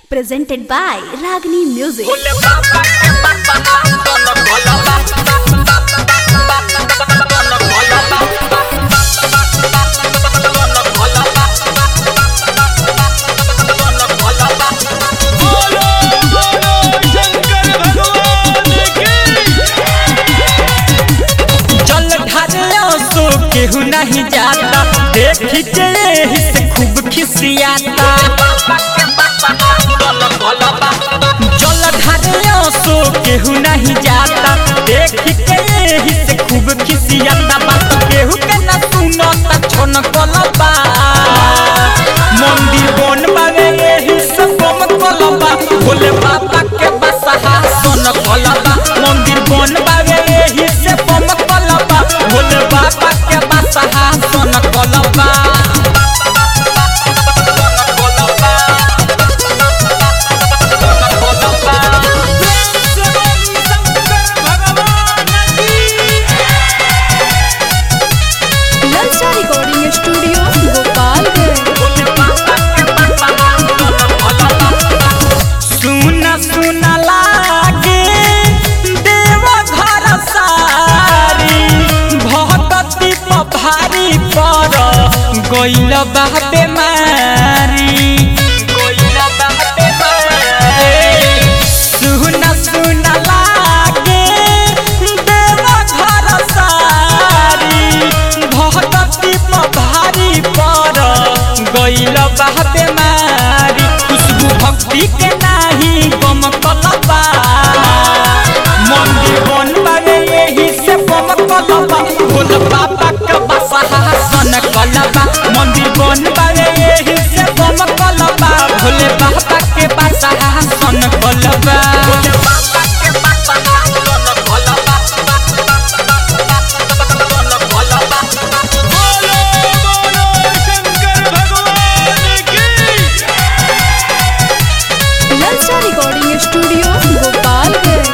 presented by Ragini Music. जल ढारिया सो केहू नहीं जाता देखी के एही से खूब खिसियाता जल ढारिया सो केहू नहीं जाता देखी के एही से खूब खिसियाता बात केहू के ना सुनता छोन कलबा मंदिर बन बावे एही से बम कलबा भोले बाबा के बसहा सोन कलबा मंदिर बन बावे एही से बम कलबा भोले बाबा के बसहा सोन कलबा Lalsa Recording Studio, Gopalganj. सुना सुना लागे देव घर सारी भगती भारी पर गइल बाबे मारी सुना सुना लागे देव घर सारी भगती भारी पर गइल बाबे मारी खुशबू भक्ति के नाही गम कलबा मंदिर बन बागे यही से गम कलबा भोल बाबा के बसहा सन कलबा मंदिर बन बागे यही से गम कलबा भोले बाबा के बसहा सन कलबा Lalsa Recording Studio, Gopalganj.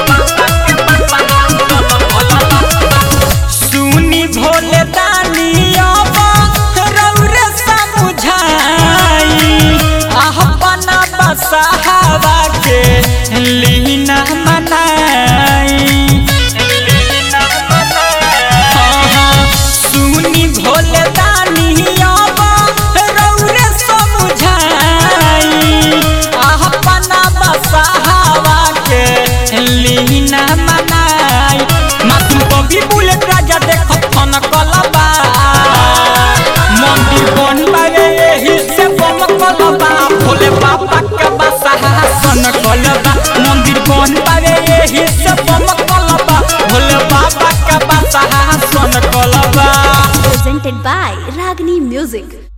सुनी भोले दानी अब रौरे समझाई अपना बसहावा के लीना मनाई हाँ, हाँ, सुनी भोले दानी अब रौरे समझाई अपना बसहावा के लीना मनाई मातू कभी बुलेट राजा देखत फन कलबा मंदिर बन बागे एही से बम कलबा भोले बाबा के बसहा सन कलबा मंदिर बन बागे एही से बम कलबा भोले बाबा के बसहा सन कलबा Presented by Ragini Music.